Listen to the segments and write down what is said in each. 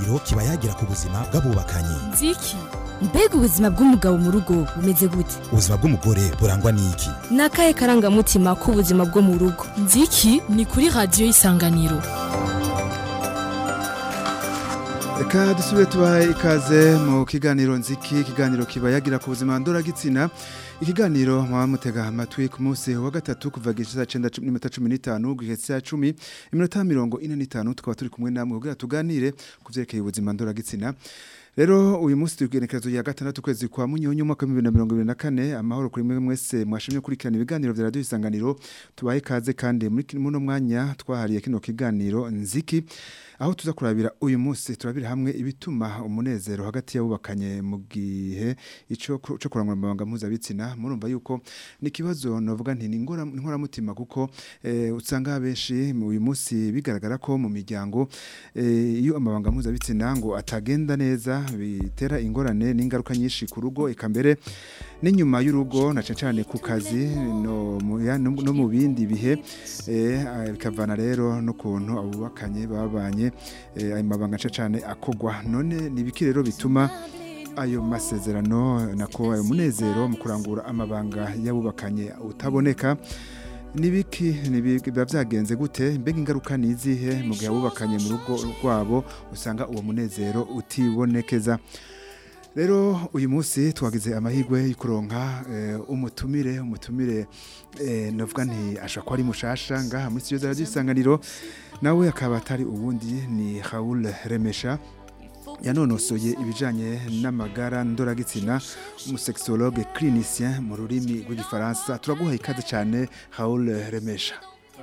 isanganiro kiba yagira ku buzima bw'abubakanye nziki mbega ubuzima bw'umugabo mu rugo bumeze gute ubuzima bw'umugore burangwa n'iki ni akahe karangamutima k'ubuzima bwo mu rugo nziki ni kuri radiyo y'isanganiro Reka dusubire tubahe ikaze mu kiganiro nziki ikiganiro kiba yagira ku buzima ndoragitsina ikiganiro mwaba mutega amatwi ku munsi wa gatatu kuva gishisa 9:15 guhetse 10 iminota 45 tukaba turi kumwe namwe kugira tuganire kuvyerekeye ubuzima ndoragitsina Rero uyu munsi tugenekerezo ya gatandatu kwezi kwa munyonyo mwaka wa 2024 amahoro kuri mwe mwese mwashimye kurikirana ibiganiro vya radio isanganiro tubahe kaze kandi muri muno mwanya twahariye kino kiganiro nziki aho tuza kurabira uyu munsi turabira hamwe ibituma umunezero hagati y'abubakanye mu gihe ico cyo kurangwa amabanga mpuzabitsina murumva yuko ni kibazo novuga nti ngora nkora mutima kuko eh, usanga benshi uyu munsi bigaragara ko mu miryango eh, iyo amabanga mpuzabitsina ngo atagenda neza bitera ingorane n'ingaruka nyinshi ku rugo eka mbere n'inyuma y'urugo na cyane ku kazi no mu ya- no no mu bindi bihe eh, ah, bikavana rero n'ukuntu abubakanye babanye eh, ayo mabanga cyane akogwa none nibiki rero bituma ayo masezerano nako ayo munezero mu kurangura amabanga y'abubakanye utaboneka nibiki biba byagenze gute mbega ingaruka ni izihe mu gihe abubakanye mu rugo rwabo usanga uwo munezero utibonekeza rero uyu munsi twagize amahirwe yo kuronka eh, umutumire umutumire eh, navuga nti ashobora kuba ari mushasha ngaha muri studio za radio isanganiro nawe akaba atari ubundi ni Raoul Remesha yanonosoye ibijanye n'amagara ndoragitsina umusexologue clinicien mu rurimi rw'igifaransa turaguha ikaze cyane Raoul Remesha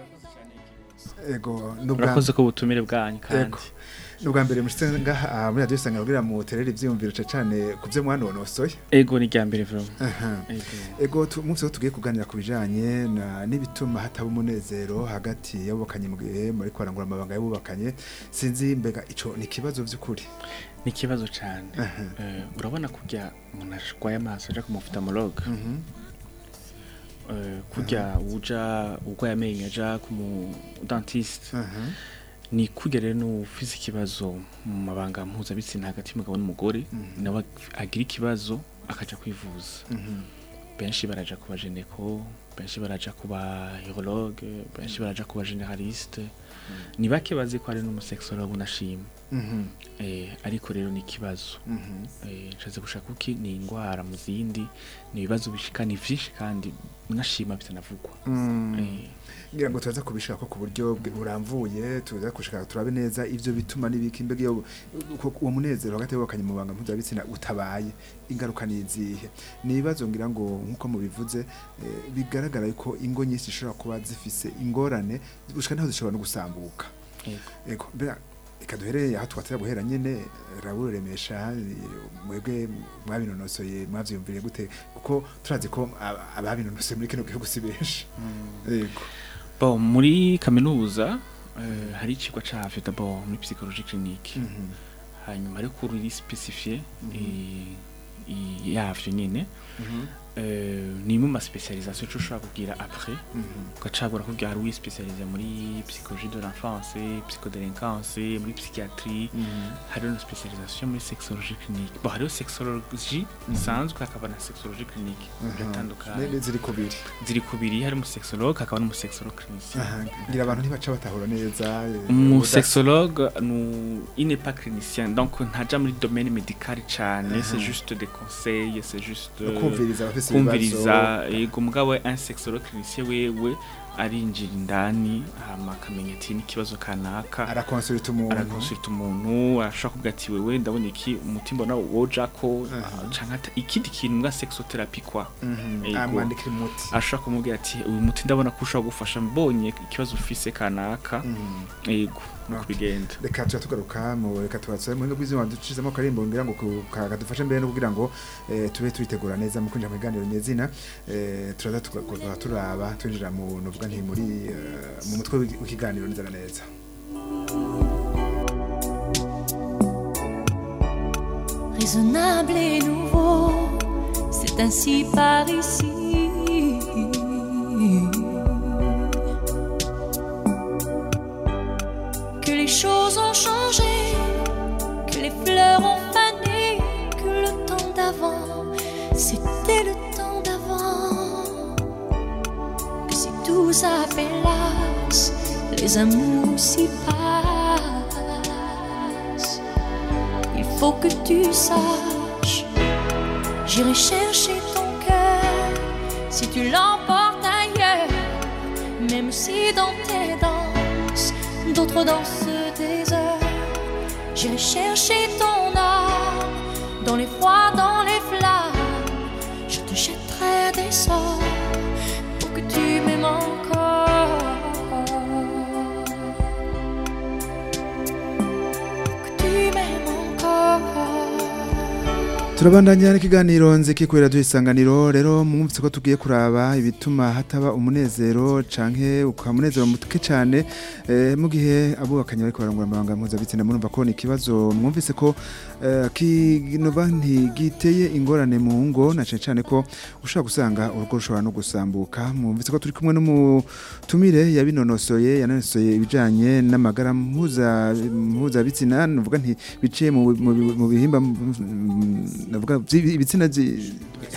ego nubwa urakoze ko ubutumire bwanyu kandi Ego. nubwa mbere mushitse ngaha ah, muri radio isanganiro kugira mu terere ivyumviro cyane ku byo mwanonosoye ego ni irya mbere vuba Aha. ego Ego tu- umunsi wo tugiye kuganira ku bijanye na n'ibituma hataba umunezero hagati y'abubakanye mu gihe muri kwarangura amabanga y'abubakanye sinzi mbega ico ni ikibazo vy'ukuri ni ikibazo cyane Aha. Eh, urabona kurya umuntu arwaye amaso aja ku muftamologue Mhm. Eh, kurya uja urwaye amenyo aja ku mu dentiste Aha. ni kurya rero n'ufise ikibazo mu mabanga mpuzabitsina hagati y'umugabo n'umugore Mhm. nawe agira ikibazo akaja kwivuza Mhm. benshi baraja ku bajeneko benshi baraja ku ba urologue benshi baraja ku ba generaliste ni bake bazi ko hari n'umusexologue unashima Mhm. eh, ariko rero ni ikibazo Mhm. eh, nshatse gushaka uki ni indwara mu zindi ni ibibazo bishika ni vyinshi kandi unashima bitanavugwa Mm. eh, ngira ngo tuza kubishaka ku buryo bwe- buramvuye tuza kushaka turabe neza ivyo bituma n'ibiki mbega iyo uko- uwo munezero hagati y'abubakanye mu banga mpuzabitsina utabaye ingaruka ni izihe ni ibibazo ngira ngo nk'uko mubivuze eh, bigaragara yuko ingo nyinshi zishobora kuba zifise ingorane gushika naho zishobora no gusambuka ego. ego mbega reka duhereye aho twatera guhera nyene Raoul Remesha eh, mwebwe mwabinonosoye mwavyumviriye gute kuko turazi ko aba- ababinonosoye muri kino gihugu si benshi ego bon muri kaminuza eh, hari icigwa cavyo d'abord muri psychologie clinique Mhm. hanyuma ariko ruri specifié yavyo nyene eh, ni mu ma spécialisation cyo ushobora kugira après Mhm. ugacagura kugira hari uwispecialize muri psychologie de l'enfance psychodélinquance muri psychiatrie Mhm. hariho na spécialisation muri sexologie clinique bon hariho sexologie isanzwe hakaba na sexologie clinique biratandukanye Ne- ziri kubiri ziri kubiri hari umusexologue hakaba n'umusexologue clinicien Aha, ngira abantu ntibaca batahura neza eh, umusexologue nu- il n'est pas clinicien donc ntaja muri domaine médical cane c'est juste des conseils c'est juste no kumviriza abafise kumviriza yego mugabo we un sexologue clinicien wewe arinjira indani hama akamenya ati n'ikibazo kanaka arakonsulta umuntu arakonsulta umuntu arashobora kuvuga ati wewe ndabona iki umutima mbona wojako Aha. canke ata- ikindi kintu nga sexotherapy kwa Mhm. Yego. amwandikira umuti ashobora kumubwira ati uyu muti ndabona ko ushobora gufasha mbonye ikibazo ufise kanaka Mhm. yego nuko Okay. bigenda reka tuba tugaruka mu reka tubatse mu bw'izina ducizemo akarimbo ngira ngo ku- ka- kadufashe mbere no kugira ngo eh, tube twitegura neza mu kwinjira mu biganiro nyezina eh, turaza tugakorwa turaba twinjira mu novuga nti muri eh, mu mutwe w'iki- w'ikiganiro neza na neza raisonnable et nouveau, c'est ainsi par ici. Que les choses ont changé, que hélas, les amours aussi passent. Il faut que tu saches, j'irai chercher ton cœur si tu l'emportes ailleurs, même si dans tes danses, d'autres dansent des heures. J'irai chercher ton âme dans les froids, dans les flammes. Je te jetterai des sorts pour que tu m'aimes encore. Pour que tu m'aimes encore. turabandanya n'ikiganiro nziki kubera duhisanganiro rero mwumvise ko tugiye kuraba ibituma hataba umunezero canke ukamunezero mutuke cane eh, mu gihe abubakanye bariko barangura amabanga mpuzabitsina murumva ko ni ikibazo mwumvise ko eh, kinova ntigiteye ingorane mu ngo na cane cane ko ushobora gusanga urugo rushobora no gusambuka mwumvise ko turi kumwe n'umutumire yabinonosoye yanonosoye ibijanye n'amagara mpuza mpuzabitsina nuvuga nti biciye mu mu- mu bihimba mm, navuga vyi- ibitsina vyi-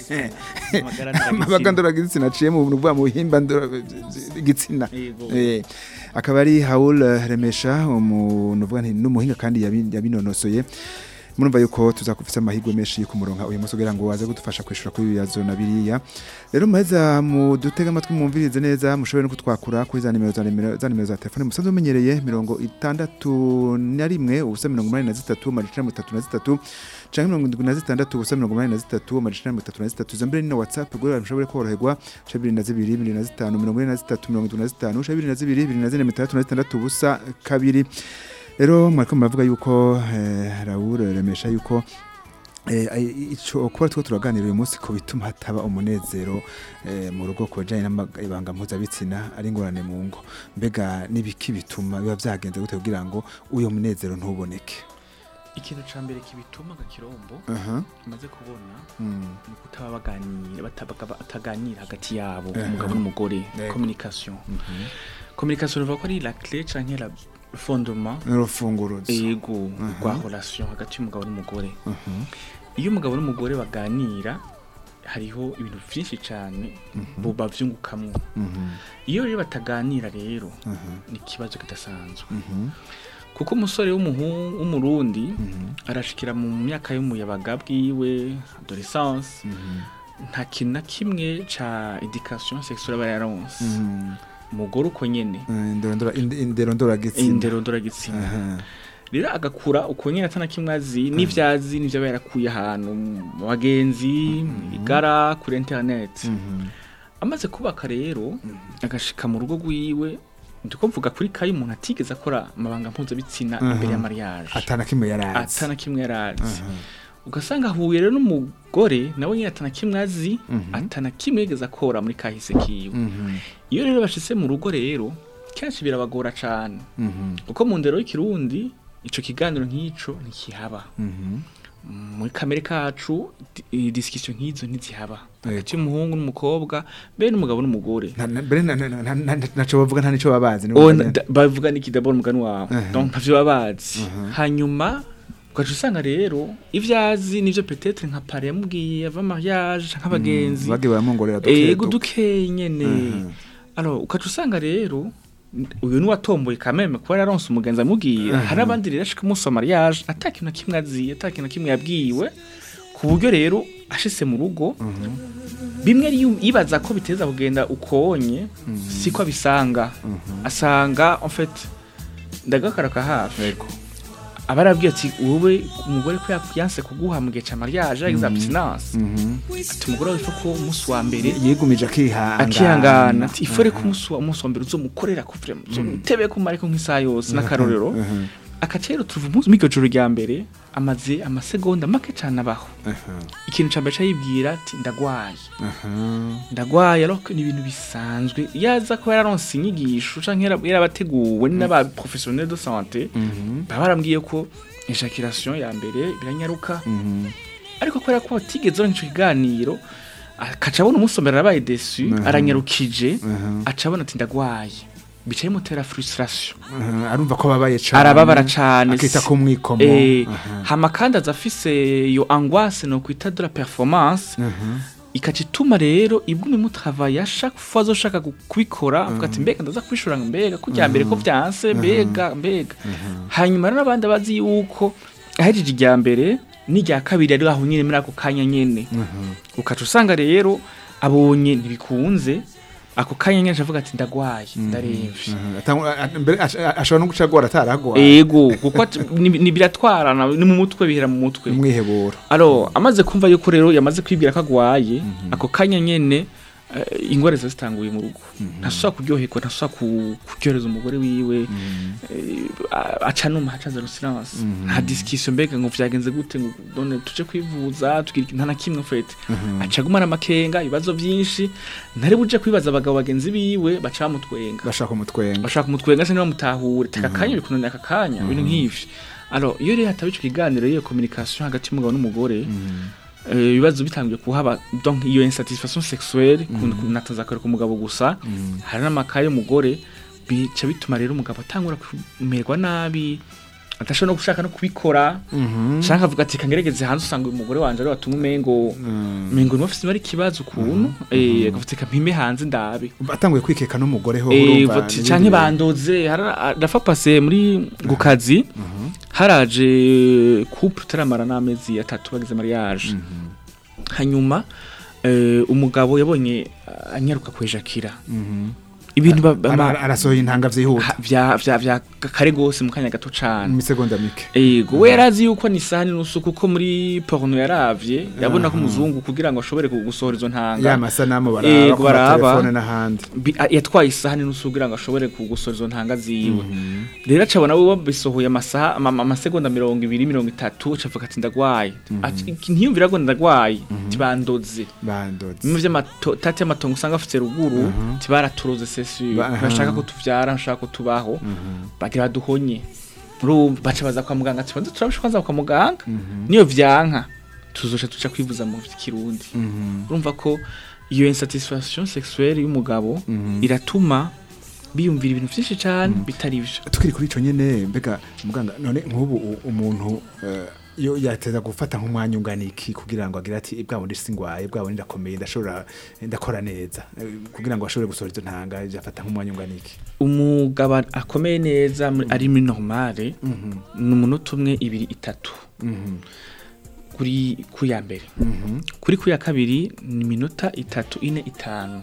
amabanga ndoragitsina aciye mu nuvuga mu bihimba ndoragitsina Yego. Eh, akaba ari Haul eh, Remesha umuntu uvuga nti n'umuhinga kandi yabi- yabinonosoye murumva yuko tuzakufisa amahirwe menshi yo kumuronka uyu munsi kugira ngo waze gudufasha kwishura kuri bibazo na biriya rero muheza mu dutega amatwi mwumvirize neza mushobore no kutwakura kuri za nimero za nimero za nimero za telefone musanzwe mumenyereye mirongo itandatu na rimwe ubusa mirongo umunani na zitatu amajana mirongo itatu na zitatu canke mirongo indwi na zitandatu ubusa mirongo umunani na zitatu amajana mirongo itatu na zitatu izo mbere ni na whatsapp kugira mushobore koroherwa ca bibiri na zibiri bibiri na zitanu mirongo ine na zitatu mirongo indwi na zitanu ca bibiri na zibiri bibiri na zine mirongo itandatu na zitandatu ubusa kabiri rero mwariko muravuga yuko eh, Raoul remesha yuko eh, ai- ico kuba two turaganira uyu munsi ko bituma hataba umunezero eh, mu rugo ku bajanye n'ibanga mpuzabitsina ari ingorane mu ngo mbega n'ibiki bituma biba vyagenze gute kugira ngo uyo munezero ntuboneke ikintu ca mbere kibituma gakirombo aha maze kubona mm. ni ukutaba baganira batabaga bataganira hagati yabo Eh, umugabo n'umugore Yego. communication communication bivuga ko ari la clé canke la fondement n'urufunguruzo ego Mhm. rwa relation hagati y'umugabo n'umugore Mhm. iyo umugabo n'umugore baganira hariho ibintu vyinshi cane bo bavyungukamwo Mhm. iyo rero bataganira rero Mhm. ni ikibazo kidasanzwe Mhm. kuko umusore w'umuhu- w'umurundi Mhm. arashikira mu myaka y'umuyabaga bwiwe adolescence Mhm. nta kintu na kimwe ca education sexuelle aba yaronse Mhm. umugore uko nyene Eh, indero ndora- inde- indero ndoragitsina indero ndoragitsina Aha. rero agakura uko nyene atana kimwe azi n'ivyo azi n'ivyo aba yarakuye ahantu mu bagenzi igara kuri internet Mhm. amaze kubaka rero agashika mu rugo rwiwe ndiko mvuga kuri kayi umuntu atigeze akora amabanga mpuzabitsina Mhm. imbere ya mariage atana kimwe yarazi atana kimwe yarazi Aha. ugasanga ahuye rero n'umugore nawe nyine atana kimwe azi Mhm. atana kimwe yigeze akora muri kahise kiwe Mhm. iyo rero bashitse mu rugo rero kenshi birabagora cane Mhm. kuko mu ndero y'ikirundi ico kiganiro nk'ico ntikihaba Mhm. muri kamere kacu di- discussion nk'izo ntizihaba Yego. hagati y'umuhungu n'umukobwa be n'umugabo n'umugore Na- na- mbere na- na- na- na- na- naco bavuga nta nico babazi ni Oh, ukuvuga- na- da- bavuga n'iki d'abord umugani wawe Uh-huh. donc ntavyo baba bazi Uh-huh. hanyuma ugaca usanga rero ivyo azi nivyo peut-être nka pare yamubwiye ava mariage nk'abagenzi bagiye baramwongorera duke ego duke. dukeye nyene Mhm. alors ukaca usanga rero n- uyu ni watomboye kameme kuba yaronse umugenzi amubwiye Mhm. hari abandi rero ashika umunsi wa mariage ata kintu na kimwe azi ata kintu na kimwe yabwiwe ku buryo rero ashitse mu rugo bimwe yu- yibaza ko biteza kugenda ukonye siko abisanga asanga en fait ndagakaraka hafi Yego. aba arabwiye ati wowe umugore ko yak- yanse kuguha mu gihe ca mariage yagize abstinence Mhm. ati umugore wifa ko umunsi wa mbere yigumije akihangana akihangana ati ifore ko umunsi wa umunsi wa mbere uzomukorera ko vraiment uzomutebe ko mariko nk'isaha yose n'akarorero Mhm. akaca rero turuva umunsi mw'iryo joro rya mbere amaze amasegonda make cane abaho Aha. ikintu ca mbere ca yibwira ati ndagwaye Aha. ndagwaye alors que ni ibintu bisanzwe yaza ko yararonse inyigisho canke yara- yarabateguwe n'aba professionnel de santé Mhm. baba barambwiye ko ejaculation ya mbere biranyaruka Mhm. ariko kubera ko batigeze baronka ico kiganiro akaca abona umusomera arabaye desu Mhm. aranyarukije Aha. aca abona ati ndagwaye bica bimutera frustration Aha. arumva ko babaye cane arababara cane akita ku mwikomo Eh, Aha. hama kandi aza afise iyo angoisse no kwita de la performance Aha. ikaca ituma rero ibwumi mutavaye chaque fois azoshaka gu- kubikora avuga ati mbega ndaza kubishora mbega kujya mbere ko vyanse mbega mbega hanyuma rero abandi abazi yuko ahejeje irya mbere n'irya kabiri ari aho nyene muri ako kanya nyene ukaca usanga rero abonye ntibikunze ako kanya nyene avuga ati ndagwaye ndaremvye Mhm. Atang- a- a- mbere ash- a- ashobora no guca agora ataragwaye ego kuko ati- ni ni biratwarana ni mu mutwe bihera mu mutwe umwiheburo alo amaze kumva yuko rero yamaze kwibwira ko agwaye ako kanya nyene eh, ingwara ziba zitanguye mu rugo ntasubira kuryoherwa ntasubira ku- kuryohereza umugore wiwe eh, a- aca numa hacaza rusilence nta disikisiyo mbega ngo vyagenze gute ngo none tuje kwivuza tugira iki- nta na kimwe fete aca agumana amakenga ibibazo vyinshi ntari buje kwibaza abagabo bagenzi biwe baca bamutwenga bashaka umutwenga bashaka kumutwenga se ntibamutahure teka akanya uri kunanira aka kanya ibintu nk'ivyo alors iyo rero hataba ico kiganiro iyo communication hagati y'umugabo n'umugore eh, ibibazo bitangiye kuhaba donc iyo insatisfaction sexuelle kunataza kare ku mugabo gusa hari n'amakaye y'umugore bica bituma rero umugabo atangura kumerwa nabi adashobora no gushaka no kubikora canke avuga ati kangeregeze hanze usanga uyu mugore wanje ari watumwe umengo umengo niwe afise ari ikibazo ukuntu eh akavuga ati mpime hanze ndabe atanguye kwikeka n'umugore ho Eh, urumva voti n'ibindi canke bintu. bandoze hara- rafa pase muri ku kazi haraje couple taramara n'amezi atatu bagize mariage hanyuma eh, umugabo yabonye ah, anyaruka kwejakira ibintu ba- Ara- ama- ara- arasohoye intanga vyihuta ha- vya vya vya kare gose mu kanya gato mu cane misegonda mike Ego we yarazi yuko ni sahani nusu kuko muri porno yaravye yabona ko Aha. umuzungu kugira ngo ashobore gu- gusohora izo ntanga ya masanamu baraba Yego, ku baraba. matelefone n'ahandi Bi- a- yatwaye isahani nusu kugira ngo ashobore kugusora izo ntanga ziwe rero acabona we bisohoye amasaha ama- ama- amasegonda mirongo ibiri mirongo itatu acavuga ati ndagwaye Ati, ntiyumvira ngo ndagwaye tibandoze bandoze bimwe vy'amatati y'amatongo usanga afite ruguru tibaraturoze sesi Ba- aha. bashaka ko tuvyara bashaka ko tubaho bagira baduhonye urumva baca baza kwa muganga ati banze turabisha kwanza kwa muganga niyo vyanka tuzoca tuca kwivuza mu kirundi urumva ko iyo insatisfaction sexuelle y'umugabo iratuma biyumvira ibintu vyinshi cane bitari vyo tukiri kuri ico nyene mbega muganga none nk'ubu u- umuntu eh, iyo yateza gufata nk'umwanya ungana iki kugira ngo agire ati bwa bundi singwaye bwa bundi ndakomeye ndashobora ndakora neza eh, kugira ngo ashobore gusohora izo ntanga yafata nk'umwanya ungana iki umugabo akomeye neza muri- ari muri normale ni umunota umwe ibiri itatu kuri ku ya mbere kuri ku ya kabiri ni iminota itatu ine itanu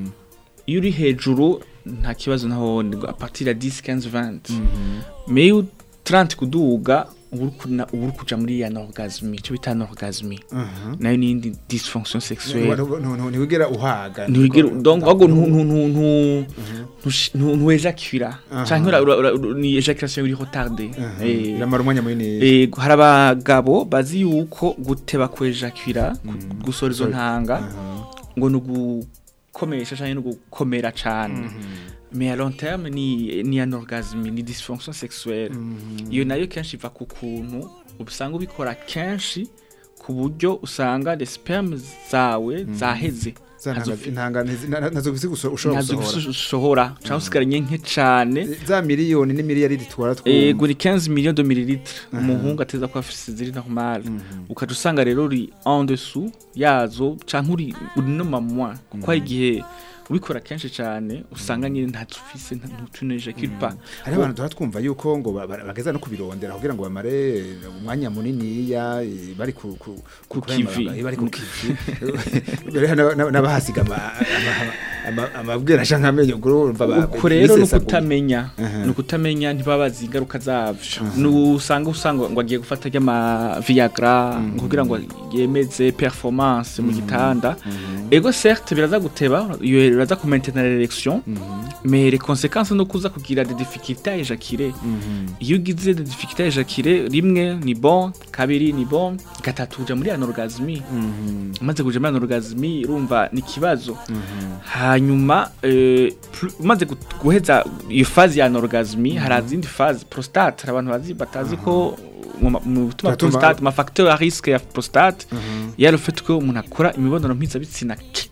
iyo uri hejuru nta kibazo naho ni a partir ya 10 15 20 mais iyo 30 kuduga uba uri kuna- uba uri kuja muri ya orgasme icyo bita orgasme nayo ni indi dysfonction sexuelle ntiwigera uhaga ntiwigera donc ahubwo ntu ntu ntu ntu ntush- ntu ntuejakira canke ura- ura- ura- ni ejaculation iri retardée Eh, biramara umwanya munini Eh, hari abagabo bazi yuko guteba kwejakira gu- gusohora izo ntanga ngo ni ugukomesha canke ni ugukomera cane mais à long terme ni ni un orgasme ni dysfonction sexuelle iyo nayo kenshi iva ku kuntu usanga ubikora kenshi ku buryo usanga les sperme zawe zaheze Za ntanga- Ntazo- intanga ntizi- na- na- nazo gisi guso- ushobora ntazo gusohora usohora cyangwa usigaranye nke cane za miliyoni n'imiliyaridi twara Eh, twumva guri 15 millions de millilitres umuhungu ateza ko afise ziri normal ukaca usanga rero uri en dessous yazo canke uri uri no mamwa kuko hari igihe ubikora kenshi cane usanga nyine nta ufise ntutuneje kilpa hari abantu tuba twumva yuko ngo ba- ba- bageza no kubirondera kugira ngo bamare umwanya muniniya eh, bari ku ku- Ku kurema kivi. baga- bari ku kivi Mbere na- na- n'abahasiga ama- ama- ama- amabwira canke amenyo urumva ba- uko rero ni bisesaguye. ukutamenya Aha. ni ukutamenya ntibabazi ingaruka zavyo ni usanga usanga ngo agiye gufata ry'ama viagra ngo kugira ngo yemeze performance mu gitanda ego certes biraza guteba iyo biraza kumaintenir l'érection mais les conséquences no kuza kugira des difficultés à éjaculer iyo ugize des difficultés à éjaculer rimwe ni bon kabiri ni bon gatatu uja muri anorgasme umaze kuja muri anorgasme urumva ni ikibazo hanyuma eh, plu- umaze gu- guheza iyo fazi ya anorgasme hari izindi fazi prostate hari abantu bazi batazi ko mu ma- mu bituma Biratuma- prostate ma facteur à risque ya prostate yari ufite ko umuntu akora imibonano mpuzabitsina ke-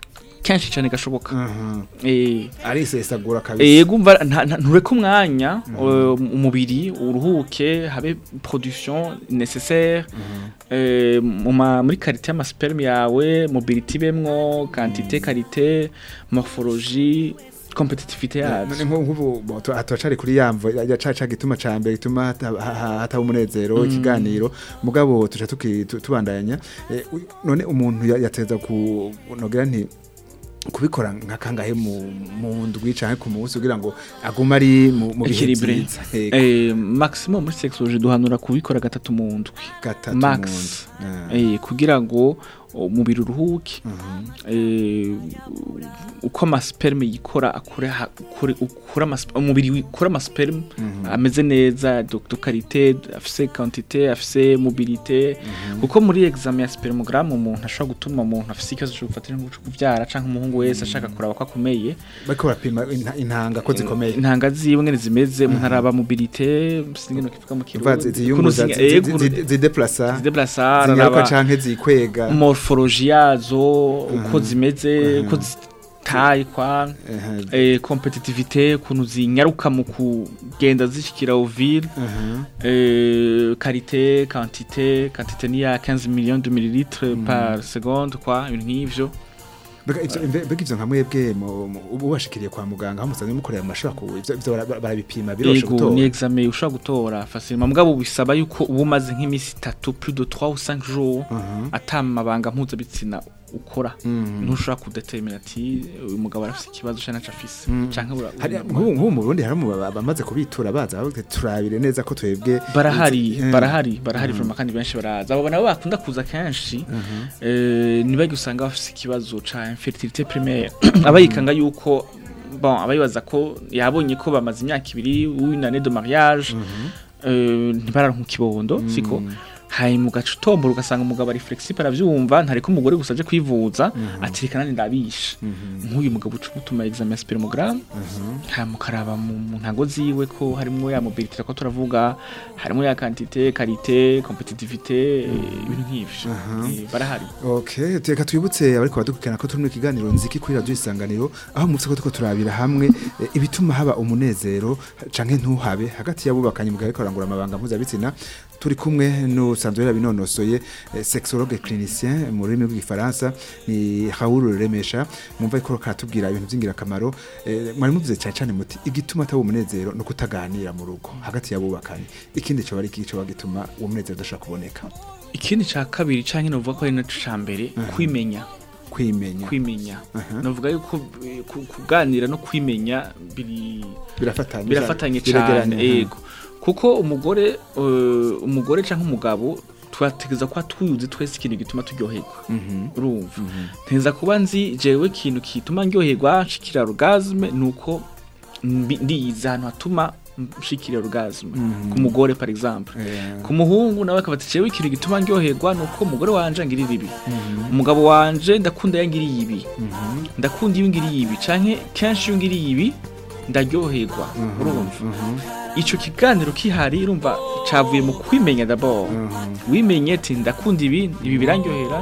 kenshi cyane gashoboka aha eh arisesagura kabisa Ego umva nta- nta- ntureke umwanya eh, umubiri uruhuke habe production nécessaire eh, mu ma- muri qualité y'amasperme yawe mobility bemwo quantité qualité morphologie competitivité none yazo nk'ubu bo, tu- turacari kuri yamvo ya caca gituma ca mbere gituma hata- ha- ha- hataba umunezero ikiganiro mugabo tuca tuki- tu- tubandanya Eh, u- none umuntu ya- yateza ku nogera nti kubikora nka kangahe mu mu ndwi canke ku munsi kugira ngo agume ari mu mu bihe Equilibre. vyiza Yego, eh maximum muri sexologie duhanura kubikora gatatu mu ndwi gatatu max. mu ndwi. Ah, eh kugira ngo umubiri uruhuke mhm. eh, uko amasperme yikora akure ha- ukure- ukura amas- umubiri ukura amasperme ameze neza de de qualité afise quantité afise mobilité kuko muri examen ya spermogramme umuntu ashobora gutuma umuntu afise ikibazo cyo gufatira nko kuvyara canke umuhungu wese ashaka kuraba ko akomeye bariko barapima inta- intanga ko zikomeye intanga ziwe ngene zimeze umuntu araba mobilité singino kivuga mu Umva zi- kirundi ziyunguza Ukuntu zi- zi- zi- eh, zi- zideplasa zideplasa zinyaruka araba canke zikwega morphologie yazo uko zimeze uko zitaye kwa Aha, eh, competitivité ukuntu zinyaruka mu kugenda zishikira ovile aha. eh, qualité quantité quantité ni ya 15 millions de millilitres par seconde kwa ibintu nk'ivyo Mbega ivyo mbe- mbega ivyo nka mwebwe mu- mu- ubu bashikiriye kwa muganga aho musanzwe mukorera mu mashuri akuru ivyo ivyo bara- barabipima biroshe Ego ni gutora examen ushobora gutora facilement mugabo bisaba yuko uba umaze nk'imisi itatu plus de 3 ou 5 jours Mhm. atamabanga mpuzabitsina ukora Mhm. ntushobora kudetermina ati uyu mugabo arafise ikibazo canke ntaco afise canke ura- Hari- nk'ubu nk'ubu mu Burundi hari mu- bamaze kubitura baza bavuga ati, turabire neza ko twebwe barahari Eh, barahari barahari vraiment kandi benshi baraza abo nabo bakunda kuza kenshi eh, nibagi usanga bafise ikibazo ca infertilité primaire abayikanga yuko bon abayibaza ko yabonye ko bamaze imyaka ibiri une année de mariage eh, ntibararonka ikibondo siko hanyuma ugaca utombora ugasanga umugabo ari flexible aravyumva ntareka umugore gusa aje kwivuza ati reka nani ndabisha nk'uyu mugabo uca umutuma examen ya spermogramme hanyuma ukaraba mu mu ntango ziwe ko harimwo ya mobilité ko turavuga harimwo ya quantité qualité competitivité eh, ibintu nk'ivyo Eh, barahari Okay, teka twibutse abariko badukurikirana ko turi mu kiganiro nziki kuri radio isanganiro aho mutse ko tuko turabira hamwe eh, ibituma haba umunezero canke ntuhabe hagati y'abubakanye mu gihe ariko arangura amabanga mpuzabitsina turi kumwe n'usanzwe yarabinonosoye eh, sexologue clinicien mu rurimi rw'igifaransa ni Raoul Remesha mwumva ko karatubwira ibintu by'ingirakamaro eh, mwari muvuze cyane cyane muti igituma ataba umunezero no kutaganira mu rugo hagati y'abubakanye ikindi cyo bari kico bagituma uwo munezero udashobora kuboneka ikindi ca kabiri canke novuga ko ari naco ca mbere kwimenya kwimenya kwimenya Aha. novuga yuko eh, ku- kuganira no kwimenya biri birafatanye birafatanye biregeranye, cyane aha. yego kuko umugore eh, umugore cyangwa umugabo twategeza kuba twuzi twese ikintu gituma turyoherwa Mhm. urumva nteza kuba nzi jewe ikintu kituma ndyoherwa nshikira orgasme nuko mbi- ndiyizi ahantu hatuma nshikira orgasme ku mugore par exemple Eh, ku muhungu nawe akaba ati jewe ikintu gituma ndyoherwa nuko umugore wanje angirira ibi umugabo wanje ndakunda yangiriye ibi ndakunda iyo ngiriye ibi canke kenshi iyo ngiriye ibi ndaryoherwa urumva ico kiganiro kihari urumva cavuye mu kwimenya d'abord wimenye ati ndakunda ibi ibi birandyohera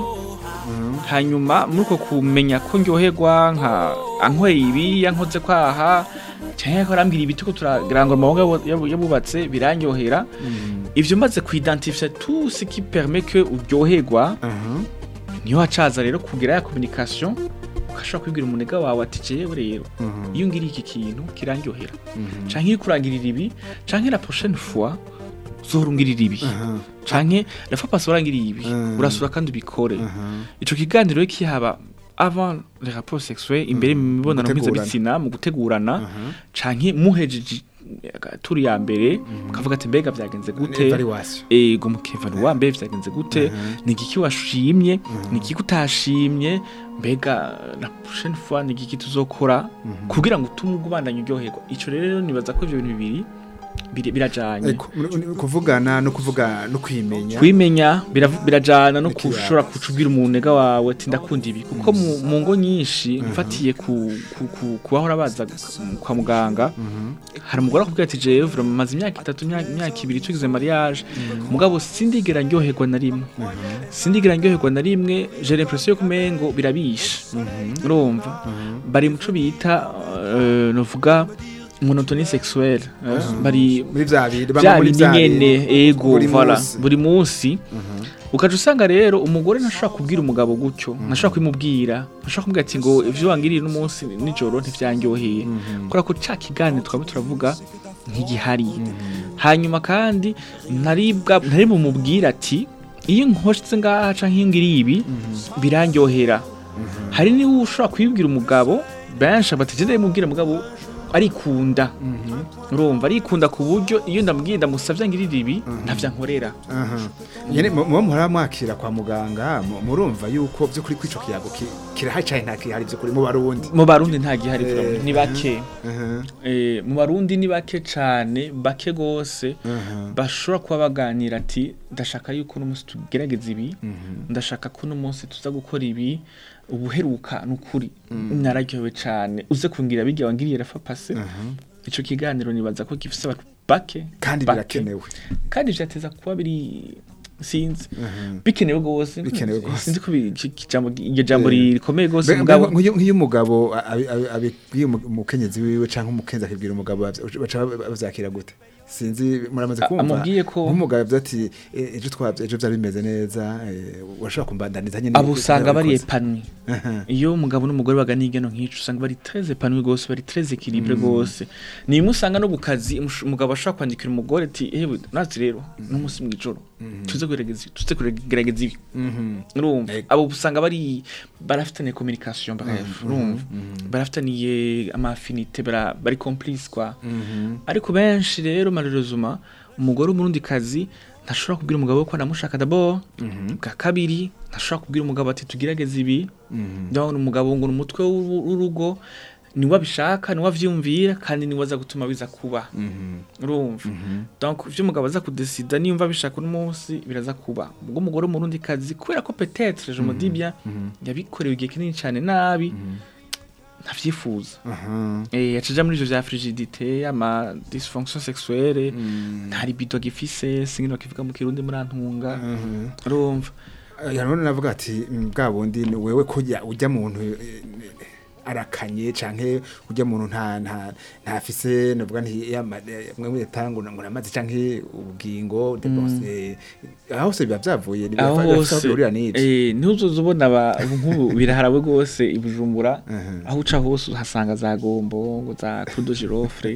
hanyuma muri uko kumenya ko ndyoherwa nka ankweye ibi yankoze kwaha cyangwa ko arambwira ibiti ko turarangura amaboko yabu- yabubatse birandyohera ivyo maze kuidentifia tout ce qui permet que uryoherwa aha. niyo hacaza rero kugira ya communication ukashobora kwibwira umunega wawe ati jewe rero iyo ngiriye iki kintu kirandyohera canke iyo kurangirira ibi canke la prochaine fois uzorungirira ibi Aha. canke la fois passée warangiriye ibi Mm. urasura kandi ubikore Aha. ico kiganiro rero kihaba avant les rapports sexuels imbere mu mibonano Gutegurana. mpuzabitsina mu gutegurana Aha. canke muhejeje turi ya mbere mukavuga ati mbega vyagenze gute Evaluation. ego mukevaluwa mbe vyagenze gute ni igiki washimye ni igiki utashimye mbega la prochaine fois ni igiki tuzokora kugira ngo utume ubandanye uryoherwa ico rero nibaza ko ivyo bintu bibiri biri- birajanye Eko, ni- ni kuvugana no kuvuga no kwimenya kwimenya birav- birajana no Ikiyago. kushobora kucubwira umunega wawe ati ndakunda ibi kuko mu mu ngo nyinshi mfatiye ku ku- ku- kubahora baza gu- kwa muganga hari umugore akubwira ati jewe vraiment maze imyaka itatu imyaka imyaka ibiri tugize mariage mugabo sindigera ndyoherwa na rimwe sindigera ndyoherwa na rimwe j'ai l'impression yo kumengo birabisha urumva bari muco bita euh, novuga monotonie sexuelle eh, bari muri vya bindi bamwe bya muri bindi vya nyene bindi. ego Buri voilà munsi. buri munsi ukaca usanga rero umugore ntashobora kubwira umugabo gutyo ntashobora kubimubwira ntashobora kumubwira ati ngo ivyo wangiriye n'umunsi nijoro ntivyanyoheye kubera ko ca kiganiro twaba turavuga ntigihari hanyuma kandi ntaribwa ntari bumubwira ati iyo nkoshitse ngaha canke iyo ngiriye ibi birandyohera hari niwe ushobora kubibwira umugabo benshi abategenda bimubwira umugabo arikunda urumva arikunda ku buryo iyo ndamubwiye ndamusavye ngirira ibi ntavyo ankorera Aha. Nyene mu mu muhora mwakira kwa muganga mu- murumva yuko vyo kuri kwico kiyago ki- kirahari cane nta kihari vyo kuri mu barundi mu barundi nta gihari Eh, turabona, ni bake Aha. Eh, mu barundi ni bake cane bake gose Aha. bashobora kuba baganira ati ndashaka yuko uno munsi tugerageza ibi ndashaka ko uno munsi tuza gukora ibi ubuheruka nukuri nararyohewe cane uze kungira bijya wangiriye rafa pase ico kiganiro nibaza ko gifise abantu bake kandi bake. birakenewe kandi vyateza kuba biri sinzi bikenewe gose Bikenewe gose. sinzi ko bi- iki- iki jambo iryo jambo Eh. rikomeye gose Mbe- mugabo mbe- nk'iyo nk'iyo umugabo abi- abi- abibwiye umu- umukenyezi wiwe canke umukenzi akibwira umugabo bavya- baca ba- bavyakira gute sinzi muramaze A- kumva amubwiye ko- nk'umugabo yavuze ati "Eh, ejo twavye ejo vyari bimeze neza eh, urashobora kumbandaniza nyene abo usanga bari wabikoze." epanwi Aha. iyo umugabo n'umugore baganiye igeno nk'ico usanga bari très epanwi gose bari très équilibré gose ni imwe usanga no ku kazi umush- umugabo ashobora kwandikira umugore ati ewe nazi rero n'umunsi mw'ijoro tuze kugerageza tuze kugerageza ibi Mhm. urumva Ego. abo usanga bari barafitaniye communication bref urumva barafitaniye ama affinité bara- bari complice quoi Mhm. ariko benshi rero malheureusement umugore w'umurundi kazi ntashobora kubwira umugabo we ko anamushaka d'abord bwa kabiri ntashobora kubwira umugabo ati tugerageze ibi ndabona umugabo ngo ni umutwe w'uru- w'urugo niwe abishaka niwe avyumvira kandi niwe aza gutuma biza kuba urumva donc ivyo umugabo aza kudesida niyumva abishaka uno munsi biraza kuba ubwo umugore w'umurundi kazi kubera ko peut-être je me dis bien yabikorewe igihe kinini cane nabi ntavyifuza Aha. Eh, yacaja muri ivyo vya frigidité ama dysfonction sexuelle nta libido gifise singino kivuga mu kirundi murantunga Mhm. urumva Yanone navuga ati "Mm, bwa bundi ni wewe kujya ujya muntu eh, arakanye canke ujya muntu nta nta ntafise navuga nti yama- eh, mwe mutango ngo namaze canke ubugingo de bose aho se biba byavuye ni aho hose urira n'ibyo eh ntuzoza ubona aba nk'ubu biraharawe gose ibujumbura Mhm. aho uca hose uhasanga za gombo ngo za crudo girofre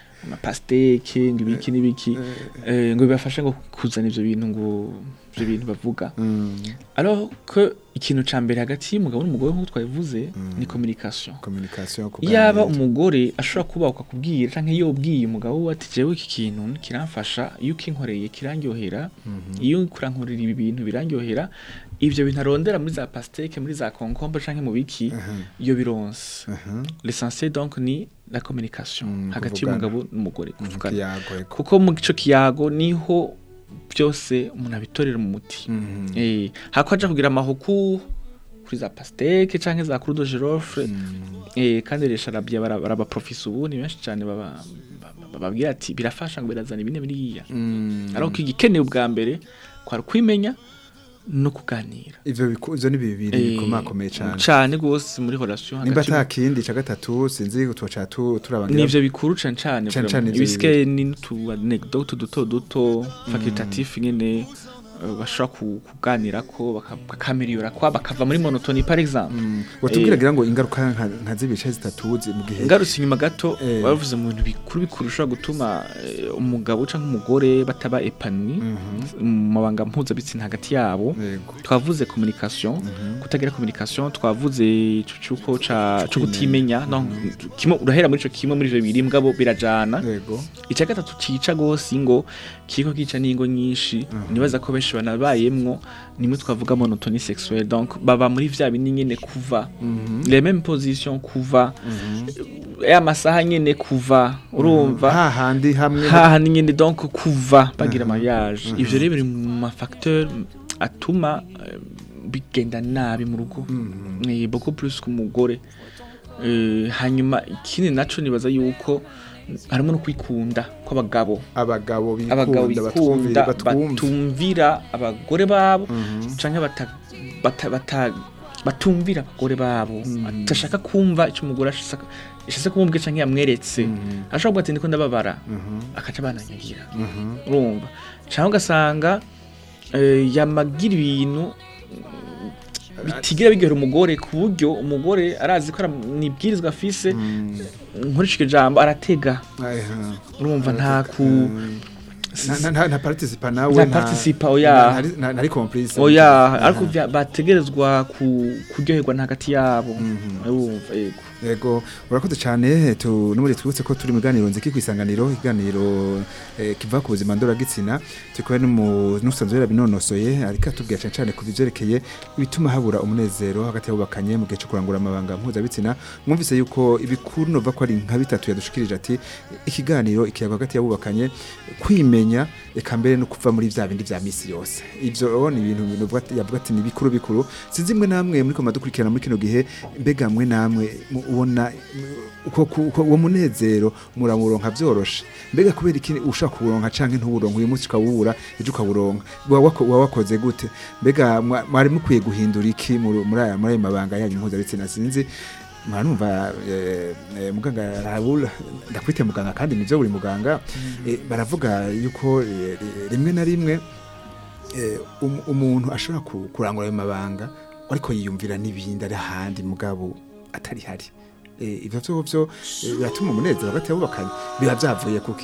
amapasteke ngo ibiki n'ibiki eh, ngo bibafashe ngo kuzana ivyo bintu ngo ivyo bintu bavuga Mm, alors que ikintu ca mbere hagati y'umugabo n'umugore nk'uko twabivuze ni communication communication yaba umugore ashobora kuba ukakubwira canke iyo ubwiye umugabo we ati jewe iki kintu kiramfasha iyo ukinkoreye kirandyohera iyo kurankorera ibi bintu birandyohera ivyo bintu arondera muri za pasteke muri za concombre canke mu biki iyo bironse l'essentiel donc ni la communication Mm, hagati kuvugana. y'umugabo n'umugore kuvugana kiyago eko kuko mu gico kiyago niho byose umuntu abitorera mu muti Mhm. eh hako aja kugira amahuku kuri za pasteke canke za crudo girofre eh kandi resha rabya baraba professor ubu ni benshi cyane baba baba- bababwira ati birafasha ngo birazana ibine biriya Mm. ariko igikenewe ubwa mbere kwari kwimenya no kuganira ivyo biku- ivyo ni bibiri Eh, bikomakomeye cane cane gose muri relation nimba hagati ata kindi ca gatatu sinzi tuca tu turabangira nivyo bikuru cane cane Cane vraiment. cane ivyo ibisike ni n'utu anecdote duto duto facultatif nyene eh, bashobora ku- kuganirako baka- bakamiriyora kwa bakava muri monotoni par exemple watubwira Eh. gira ngo ingaruka nka- nka z'ibice zitatu zi- mu gihe ngarutse inyuma gato Eh. bavuze mu bintu bikuru bikuru bishobora gutuma eh, umugabo canke umugore bataba epanui mu mabanga mpuzabitsina hagati yabo Yego. twavuze communication kutagira communication twavuze ico cuko ca co kutimenya no kimwe urahera muri ico kimwe muri ivyo bibiri mugabo birajana yego icya gatatu cica gose ingo kiriko kica n'ingo nyinshi nibaza ko benshi benshi banabayemwo nimwe twavuga monotonie sexuelle donc baba muri vya bindi nyene kuva les mêmes positions kuva ya masaha nyene kuva urumva hahandi hamwe haha ni nyine donc kuva bagira mariage ivyo rero biri mu mafacteur atuma eh, bigenda nabi mu rugo ni beaucoup plus ku mugore Eh, hanyuma ikindi naco nibaza yuko harimo no kwikunda kw'abagabo abagabo abagabo bikunda bikunda batwumvira batumvira abagore babo canke bata- bata- bata- batumvira abagore babo atashaka kumva icyo umugore ashaka ashaka kumubwira canke yamweretse ashobora kuvuga ati ndiko ndababara akaca bananyagira urumva canke ugasanga eh, yamagira ibintu bitigira bigera umugore ku buryo umugore arazi ko ara- nibwirizwa afise nkurishije ijambo aratega urumva nta ku nta participa nawe Nta participa, oya. ntari complice oya ariko vya- bategerezwa ku- kuryoherwa na hagati yabo urumva yego yego urakoze cyane tu n'umuri twibutse ko turi mu ganiro nziki kwisanganiro iganiro eh, kiva ku buzima ndoragitsina tukaba n'umusanzwe yarabinonosoye ariko atubwira cyane cyane ku bivyerekeye bituma habura umunezero hagati y'abubakanye mu gihe cyo kurangura amabanga mpuzabitsina mwumvise yuko ibikuru nova ko ari nka bitatu yadushikirije ati ikiganiro ikiyago hagati y'abubakanye kwimenya eka mbere no kuva muri vya bindi vya misi yose ivyo ni ibintu bivuga ati- yavuga ati ni bikuru bikuru sinzi mwe namwe muri ko madukurikirana muri kino gihe mbega mwe namwe mu- ubona mm, uko ku- uko- uwo munezero muramuronka vyoroshe mbega kubera iki ushaka kuwuronka canke ntuwuronka uyu munsi ukawubura ejo ukawuronka Wa- wako- wa wakoze gute mbega mwa- mwari mukwiye guhindura iki muri muri aya muri ayo mabanga yanyu mpuzabitsina sinzi mwanumva eh, eh, muganga Raoul ndakwite muganga kandi nivyo buri muganga eh, baravuga yuko eh, rimwe na rimwe eh, um- umuntu ashobora ku- kurangura ayo mabanga ariko yiyumvira n'ibindi ari ahandi mugabo atari hari Eh, ivyo vyo vyo eh, biratuma umunezero hagati y'abubakanye biba vyavuye kuki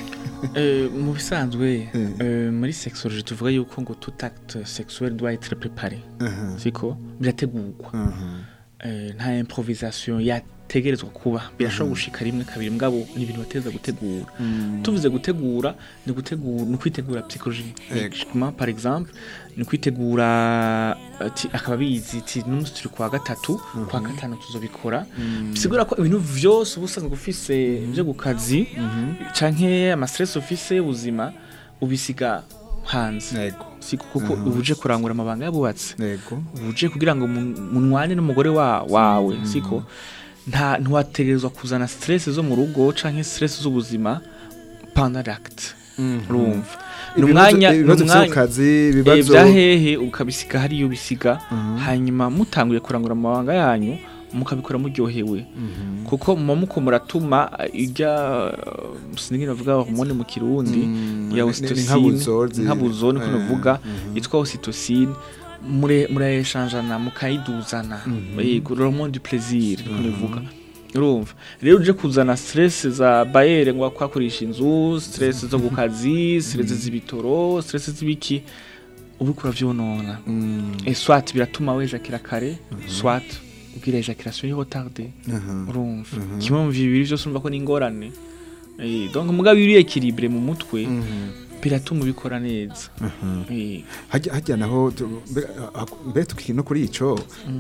Eh, mu bisanzwe Mm. eh, muri sexology tuvuga yuko ngo tout acte sexuel doit être préparé Aha, siko birategurwa aha. Eh, nta improvisation yategerezwa kuba birashobora gushika rimwe kabiri mugabo ni ibintu bateza gutegura tuvuze gutegura ni gutegura ni kwitegura psychologiquement par exemple ni kwitegura ati akaba bizi ati n'umunsi turi kwa gatatu kwa gatanu tuzobikora bisigura ko ibintu vyose uba usanzwe ufise vyo ku kazi canke ama stress ufise y'ubuzima ubisiga hanze Yego, siko kuko uba uje kurangura amabanga yabubatse yego. uje kugira ngo mu- munwane n'umugore wa, wawe siko nta ntiwategerezwa kuzana stress zo mu rugo canke stress z'ubuzima pendant l'acte urumva ni Ibibazo- umwanya ni ibibazo umwanya vy'akazi eh, ibibazo vya hehe ukabisiga hariyo ubisiga hanyuma mutanguye kurangura amabanga yanyu mukabikora muryohewe kuko muba muko muratuma irya sinigera bavuga hormone mu kirundi Mm, ya ni- ni ocytocine nkabuzo zi- nkabuzo niko eh, navuga yitwa ocytocine mure murayeshanjana mukayiduzana yego hormone du plaisir niko navuga urumva rero uje kuzana stress za bayere ngo kwakoresha inzu stress zo ku kazi stress z'ibitoro stress z'ibiki ubu kuravyonona Mm, et soit biratuma wejakira kare soit ubwira ejaculation yo retarde aha. urumva kimwe mu bibiri byose urumva ko ni ingorane Eh, donc mugabo iri equilibre mu mutwe biratuma ubikora neza Eh, hajya hajya naho tu- mbe- ah, mbe tukiri no kuri ico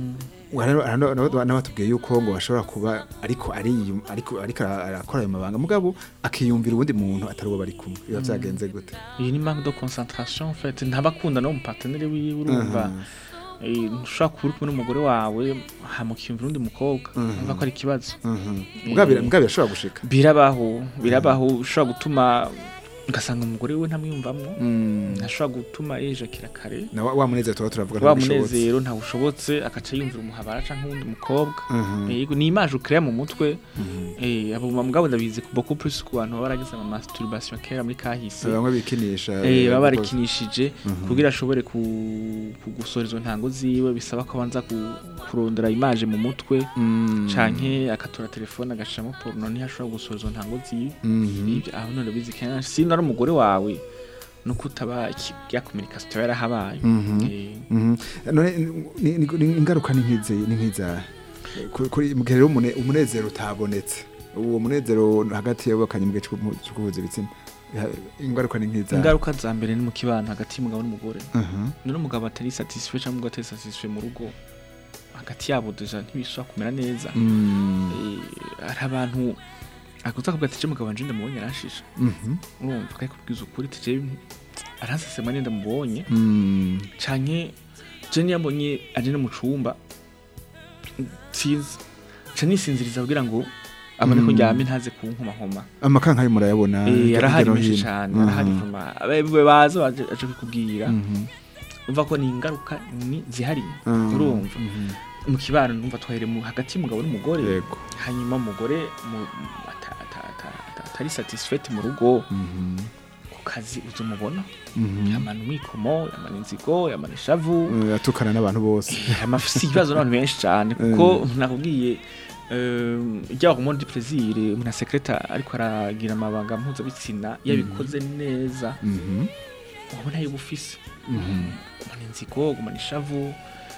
n'abatubwiye yuko ngo bashobora kuba ariko ari ariko ariko arakora ayo mabanga mugabo akiyumvira uwundi muntu atari uwo bari kumwe biba vyagenze gute iyi ni manque de concentration en fait ntabakunda no mu partenaire wiwe urumva Eh, ntushobora kuba uri kumwe n'umugore wawe hamukiyumvira undi mukobwa urumva ko ari ikibazo mugabo bira- mugabo birashobora gushika birabaho birabaho ushobora gutuma ugasanga umugore we ntamwiyumvamwo ntashobora gutuma yejakira kare na wa wa munezero tuba turavuga wa ntibishobotse. munezero ntawushobotse akaca yumvira umuhabara canke uwundi mukobwa Mhm. yego ni image ukrea mu mutwe eh abo mugabo ndabizi ku beaucoup plus ku bantu baba baragize ama masturbation kera muri kahise bamwe bikinisha eh baba gukora- barikinishije kugira ashobore ku- kugusora izo ntango ziwe bisaba ko abanza ku- kurondera image mu mutwe Mm. canke akatora telefone agashiramo porno ntiyashobora gusora izo ntango ziwe Mhm. Ibyo aho none bizi kenshi si ari umugore wawe nuko utaba iki- ya communication itaba yarahabaye Mhm. Eh, Mhm. none ni- ni- ni- ingaruka ni nk'izi ni nk'iza Ku- kuri mu gihe rero umune- umunezero utabonetse uwo munezero hagati y'abakanye mu gihe cyo guhuza ibitsina Ya- ingaruka ni nk'iza ingaruka za mbere ni mu kibano hagati y'umugabo n'umugore Mhm. none umugabo atari satisfait cyangwa umugabo atari satisfait mu rugo hagati yabo deja ntibishobora kumera neza Mm. Eh, hari abantu akuza kuvuga ati je mugabo wanje ndamubonye arashisha Mhm. urumva kandi kubwiza ukuri ati je aransesema nenda mubonye Mm. canke je niyambonye ari no mu cumba sinzi ca nisinziriza kugira ngo abone ko Mm. ndyame ntaze kunkomahoma amakanka yo murayabona Eh, hirya arahari no menshi hino. cane Mhm. arahari vuma abawe baza baje aje kukubwira Mhm. umva ko ni ingaruka ni zihariye Mm. urumva Mhm. mu kibano numva twahere mu hagati y'umugabo n'umugore yego hanyuma umugore mu- ata- ata- ata- ata- atari satisfait mu rugo Mhm. ku kazi uzumubona Mhm. yamana umwikomo yamana inzigo yamana ishavu Eh, atukana n'abantu bose amafisi ibibazo n'abantu benshi cyane kuko nakubwiye ryaba ku di plaisir umuntu asekreta ariko aragira amabanga mpuzabitsina yabikoze neza Mhm. ubona yuba ufise Mhm. gumana inzigo gumana ishavu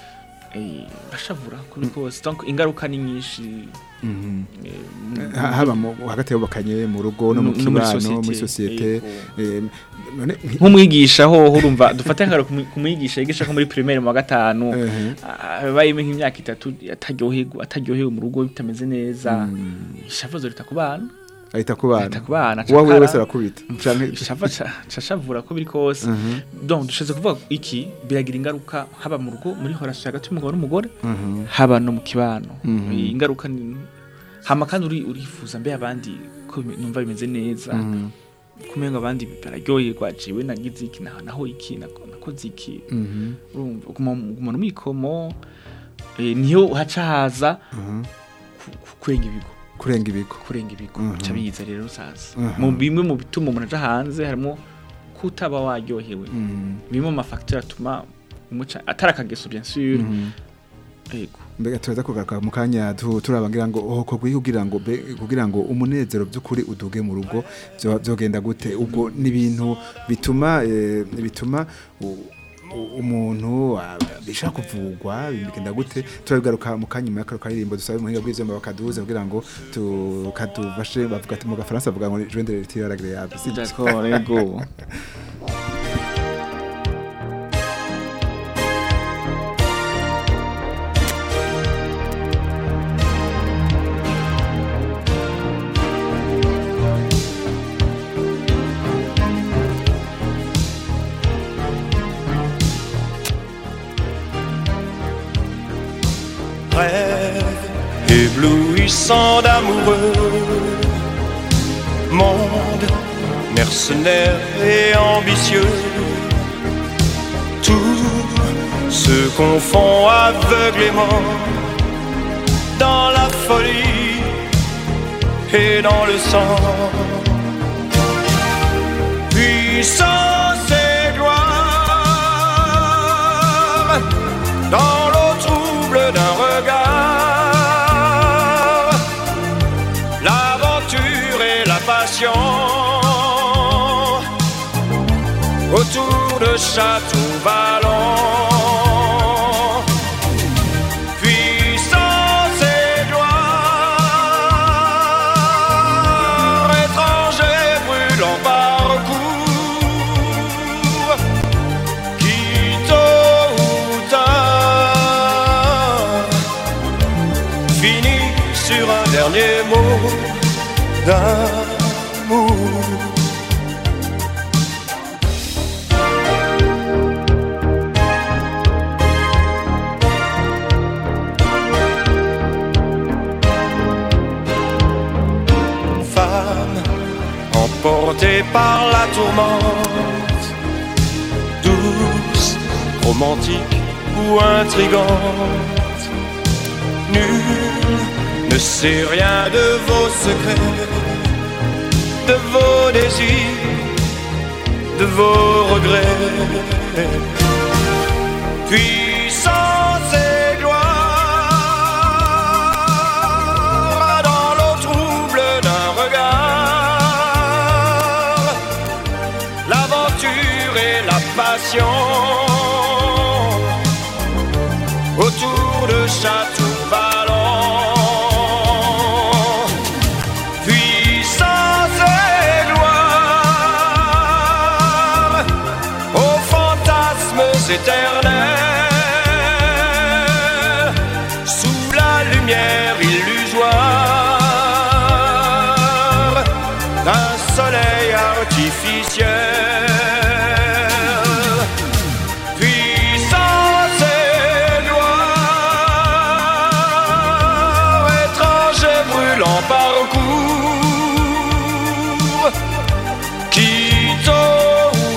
eh, bashavura kuri kose donc ingaruka ni nyinshi Mhm. eh, mu- Ha- haba mu- hagati y'abubakanye mu rugo no mu no muri kibano muri societe, sosiyete yego. Eh, none nki- nk'umwigisha ho urumva dufate nkaro kumwigisha yigisha ko muri primaire mu wa gatanu Ehe. abayemo nk'imyaka itatu ataryoherwa ataryohewe mu rugo bitameze neza Mm. ishavu zorita ku bana ahita ku bana ahita ku bana uwawe cakara. wese arakubita canke ishava cashavura ko biri kose Mhm. donc dushatse kuvuga iki biragira ingaruka haba mu rugo muri horasi hagati y'umugabo n'umugore Mhm. haba no mu kibano Mhm. Eh, ingaruka ni hama kandi uri urifuza mbe abandi ko bime- numva bimeze neza Mhm. kumenga abandi bararyoherwa jewe nagize iki na- naho iki nako- nakoze iki Mhm. urumva guma- gumana umwikomo eh, niyo haca haza Mhm. ku- ku- kurenga ibigo kurenga ibigo kurenga ibigo Mhm. bica biza rero sasa Mhm. mu bimwe mu bituma umuntu aja hanze harimo kutaba waryohewe Mhm. bimwe mu mafacteur atuma umuca atari akageso bien sûr Mhm. yego mbega turaza kugaruka mu kanya tu- turabangira ngo oh kogwi kugira ngo be- kugira ngo umunezero by'ukuri uduge mu rugo byo- byogenda gute ubwo ni ibintu bituma eh, bituma u- u- umuntu ah, bishaka kuvugwa bigenda gute turabigaruka mu kanya mu yakaro karirimbo dusabe muhinga bw'ivyuma bakaduze kugira ngo tukadufashe bavuga ati mu gafaransa bavuga ngo joindre le tir agréable si d'accord yego rêve éblouissant d'amoureux, monde mercenaire et ambitieux, tout se confond aveuglément dans la folie et dans le sang. Puissance et gloire dans l'eau trouble d'un regard. L'aventure et la passion autour de château vallon. Puissance et gloire, étrangers brûlant parcours qui tôt ou tard finit sur un dernier mot d'amour. Femme emportée par la tourmente douce, romantique ou intrigante. Nul ne sait rien de vos secrets, de vos désirs, de vos regrets. Puissance et gloire dans l'eau trouble d'un regard l'aventure et la passion autour de Château Vallon. Puissance et gloire silence éternel sous la lumière illusoire d'un soleil artificiel. Puissance et gloire, étrange et brûlant parcours, qui tôt ou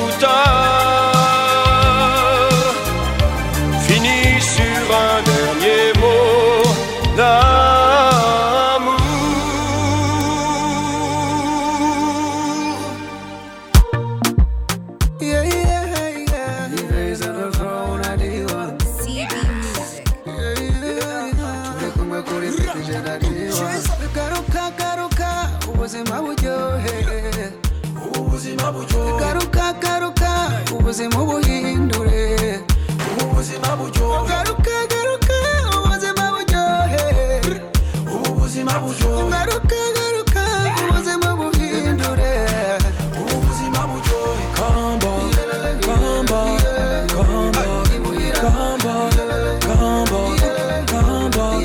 tard finit sur un dernier mot d'amour. Yeah, yeah, yeah. He raised on the throne, I did one. CD Music. Yeah, yeah, yeah. Turi kumwe kuri stage, I did one. Garuka, garuka, ubuzima buryohe. Ubuzima buryohe. Garuka, garuka, ubuzima buhindure. Ubuzima buryohe. Garuka, garuka, ubuzima buryohe. Ubuzima buryohe. Garuka, garuka, ubuzima buhindure. Ubuzima buryohe. Come on, come on, come on, come on, come on, come on,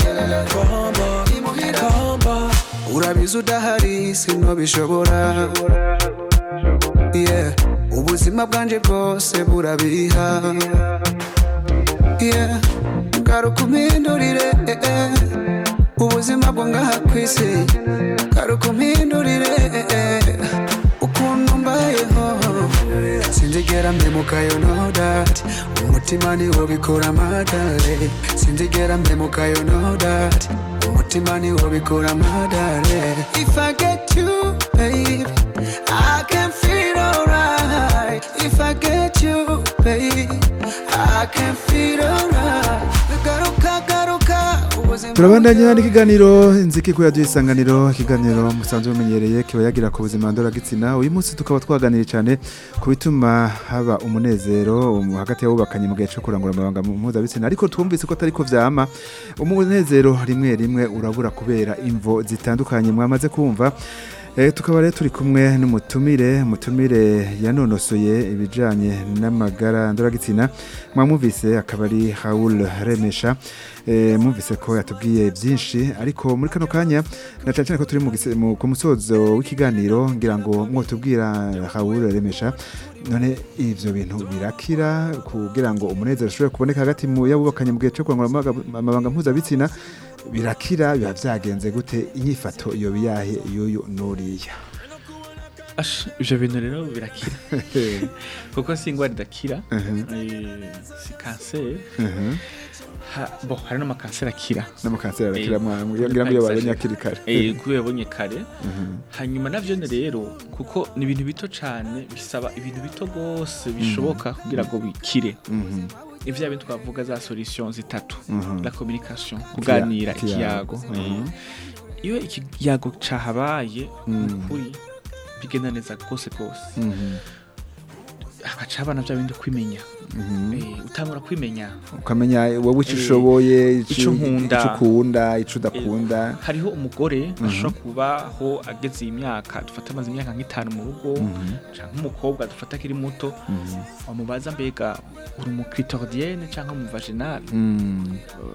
come on. urabizi udahari sinobishobora yeah. ubuzima bwanje bwose burabiha yeah. garuka umpindurire eh, eh. ubuzima bwo ngaha ku isi garuka umpindurire eh, eh. ukuntu mbayeho sinzigera mpemukayo no that umutima niwo bikora amadare sinzigera mpemukayo no that umutima niwo bikora amadare if i get you babe i can feel alright if i get you babe i can feel alright garuka garuka ubuzima turabandanya n'ikiganiro inziki ko yaduye isanganiro ikiganiro musanzwe mumenyereye kiba yagira ku buzima ndoragitsina uyu munsi tukaba twaganiriye cyane ku bituma haba umunezero um, hagati y'abubakanye mu gihe cyo kurangura amabanga mpuzabitsina ariko twumvise ko atari ko vyama umunezero rimwe rimwe urabura kubera imvo zitandukanye mwamaze kumva Eh, tukaba rero turi kumwe n'umutumire umutumire yanonosoye ibijanye n'amagara ndoragitsina mwamwumvise akaba ari Raoul Remesha eh, mwumvise ko yatubwiye byinshi ariko muri kano kanya na cyane cyane ko turi mu gise- mu- ku musozo w'ikiganiro ngira ngo mwotubwira Raoul Remesha none ivyo bintu birakira kugira ngo umunezero ushobore kuboneka hagati mu yabubakanye mu gihe cyo kurangura amabaga- amabanga mpuzabitsina birakira biba vyagenze gute inyifato iyo biyahe y'uyu nuriya Ash, ivyo bintu rero birakira kuko si ingwara idakira Mhm. eh, si kanseri Mhm. Ha- bo hari n'amakanseri akira n'amakanseri arakira Eh, mwangu ngira ngo iyo babonye akiri kare Eh, kuko yabonye kare Mhm. hanyuma navyo ni rero kuko ni ibintu bito cane bisaba ibintu bito gose bishoboka kugira ngo bikire Mhm. ivya bintu twavuga za solution zitatu Mhm. la communication kuganira ikiyago. ikiyago Mhm. Eh, iyo ikiyago cahabaye ukuri bigenda neza rwose rwose Mhm. hagaca habana vya bindi kwimenya Mhm. Eh, utangura kwimenya ukamenya wowe icyo Eh, ushoboye ico nkunda. icyo ukunda icyo udakunda hariho umugore ashobora kubaho ageze iyi myaka dufata amaze imyaka nk'itanu mu rugo cyangwa umukobwa dufata akiri muto wamubaza mbega uri umukritoridienne cyangwa umuvaginal Mm.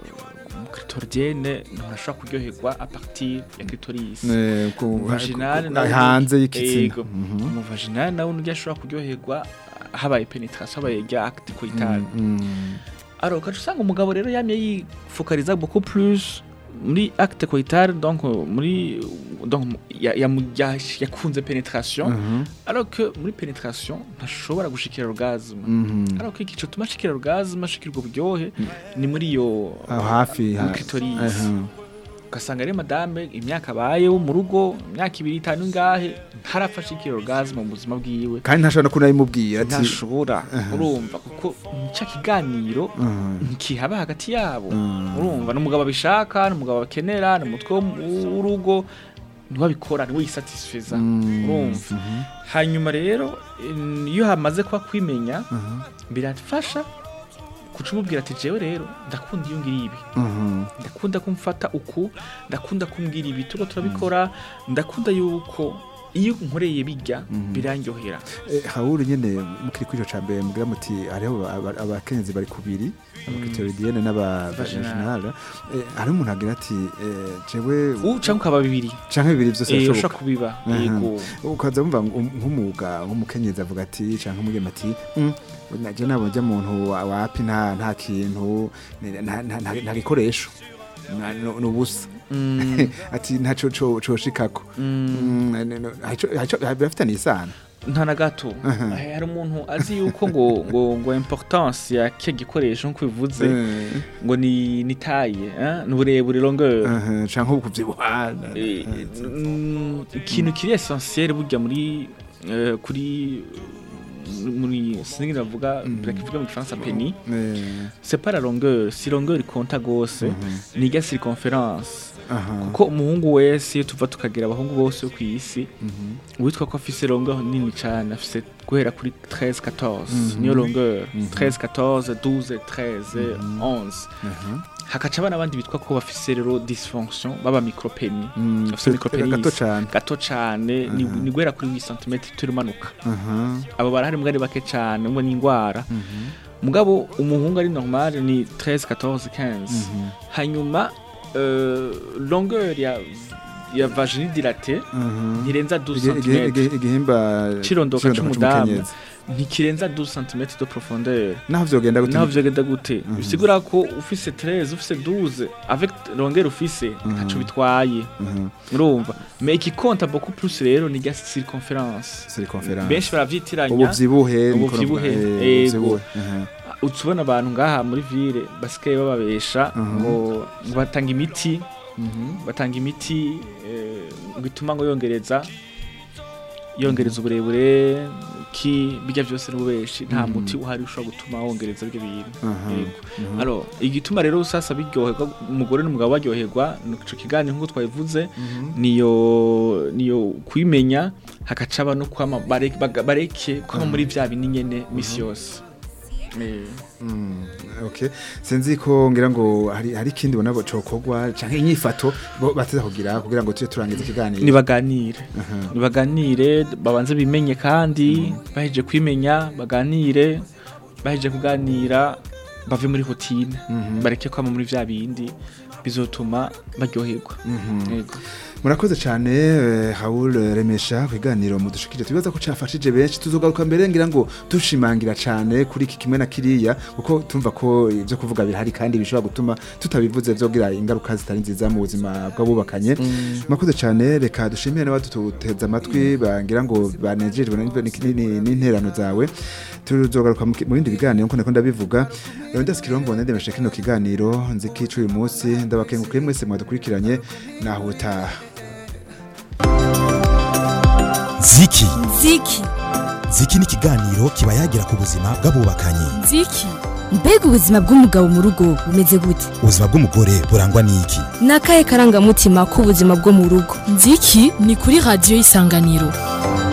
umukritoridienne umuntu ashobora kuryoherwa a partir ya clitoris Eh, ku- umuvaginal ku- nawe hanze y'igitsina Yego. Mhm. umuvaginal nawe undi ashobora kuryoherwa habaye penetration habaye rya acte coitale Mm. alors ukaca usanga umugabo rero yamye yifokaliza beaucoup plus muri acte coitale donc euh, muri donc ya- yamu- ya- yakunze penetration Mhm. alors que muri penetration ntashobora gushikira orgasme Mhm. alors que igice tuma ashikira orgasme ashikira ubwo buryohe ni muri iyo aho hafi muri ha- clitoris Aha. ugasanga rero madame imyaka abayeho mu rugo imyaka ibiri itanu ingahe ntarapfa ashikira orgasme mu buzima bwiwe kandi ntashobora no kunabimubwira ati ntashobora urumva kuko nicyo kiganiro Mhm. ntikihaba hagati yabo Mm. urumva n'umugabo abishaka n'umugabo akenera ni umutwe wo- w'urugo niwe abikora niwe yisatisfiza Mm. urumva Mhm. hanyuma rero in- iyo hamaze kuba kwimenya Mhm. birafasha kuca umubwira ati jewe rero ndakunda iyo ngira ibi Mhm. ndakunda kumfata uku ndakunda kumbwira ibi turiko turabikora ndakunda yuko iyo nkoreye bijya birandyohera Eh, hawuru nyene mukiri kwico ca mbere mugira muti hariho aba- abakenyezi bari kubiri abakitoridiyene n'abavaginale hariho umuntu agira ati eh, jewe ubu cyangwa ukaba bibiri canke bibiri vyose Eh, birashoboka ushaka kubiba Aha. yego ukaza wumva ngo- nk'umuga nk'umukenyezi avuga ati canke umugema ati "Mm, naje nabonye umuntu wa- wapi nta nta kintu ni- nta- nta nta- nta gikoresho Na- no- ni ubusa Mm, ati ntaco co- coshikako mm, Mm, ne- ne- haco- haco- birafitaniye isano nta na gato Eh, hari umuntu azi yuko ngo ngo ngo importance ya cyo gikoresho nk'uko bivuze Eh, ngo ni ni taille eh, ni uburebure longueur aha, canke ukuvyibuha Eh, mm, ikintu kiri essentiel burya muri eh, kuri muri sinigeze navuga birakivuga mu gifaransa peni Eh, c'est pas la longueur si longueur ikonta gose ni irya circonférence aha, kuko umuhungu wese iyo tuva tukagira abahungu bose bo ku isi uwitwa ko afise longueur nini cyane afise guhera kuri 13 14 niyo longueur 13 14 12 13 11 aha. hakaca abana abandi bitwa ko bafise rero dysfonction baba micropeni Mm, bafise micropenis gato cane gato cane ni ni guhera kuri 8 cm turimanuka aha abo barahari mbwa ari bake cane ngo ni ingwara mugabo umuhungu ari normal ni 13 14 15 hanyuma euh, longueur ya ya vagini dilate aha ntirenza 12 Igi- igi- cm igi- igihimba cirondoka cirondoka c'umudamu c'umukenyezi. ntikirenza 12 cm de profondeur naho vyogenda gute naho vyogenda gute bisigura ko ufise 13 ufise 12 avec longueur ufise ntaco bitwaye Mhm. urumva mais ikikonta beaucoup plus rero ni rya circonférence circonférence benshi baravyitiranya ubuvyibuhe niko Ubuvyibuhe, navuga, eh, yego. ubuvyibuhe, aha. utubona abantu ngaha muri ville basigaye bababesha ngo ngo batanga imiti batanga imiti eh, ngo ituma ngo yongereza yongereza uburebure ki bijya byose n'ububeshi nta muti uhari ushobora gutuma wongereza ibyo bintu Aha. Yego. Alors, igituma rero sasa biryoherwa umugore n'umugabo baryoherwa nico kiganiro nk'uko twabivuze niyo niyo kwimenya hakacaba no kwama bare- baga- bareke kwama muri vya bini nyene misi yose Eh. Mm, okay sinzi ko ngira ngo hari hari ikindi bona cokorwa canke inyifato bo bateza kugira kugira ngo tuje turangiza ikiganiro nibaganire nibaganire babanze bimenye kandi baheje kwimenya baganire baheje kuganira bave muri rutine bareke kwama muri vya bindi bizotuma baryoherwa Yego. murakoze cyane eh, Raoul Remesha kwiganiro mudushikije tubibaza ko cafashije benshi tuzogaruka mbere ngira ngo dushimangira cyane kuri iki kimwe na kiriya kuko tumva ko ibyo kuvuga bihari kandi bishobora gutuma tutabivuze vyogira ingaruka zitari nziza mu buzima bw'abubakanye murakoze cyane reka dushimire n'abaduteza amatwi bangira ngo banejejwe n'in- n'in- n'interano zawe tuzogaruka mu ki- mu bindi biganiro nkuko ndakunda bivuga Leonidas Kirombo ndemeshe kino kiganiro nzikica uyu munsi ndabakengukiye mwese mwadukurikiranye naho utaha ziki Ziki. ziki ni ikiganiro kiba yagira ku buzima bw'abubakanye Ziki. Mbega ubuzima bw'umugabo mu rugo bumeze gute? ubuzima bw'umugore burangwa n'iki Ni akahe karangamutima k'ubuzima bwo mu rugo? Ziki ni kuri radiyo y'isanganiro.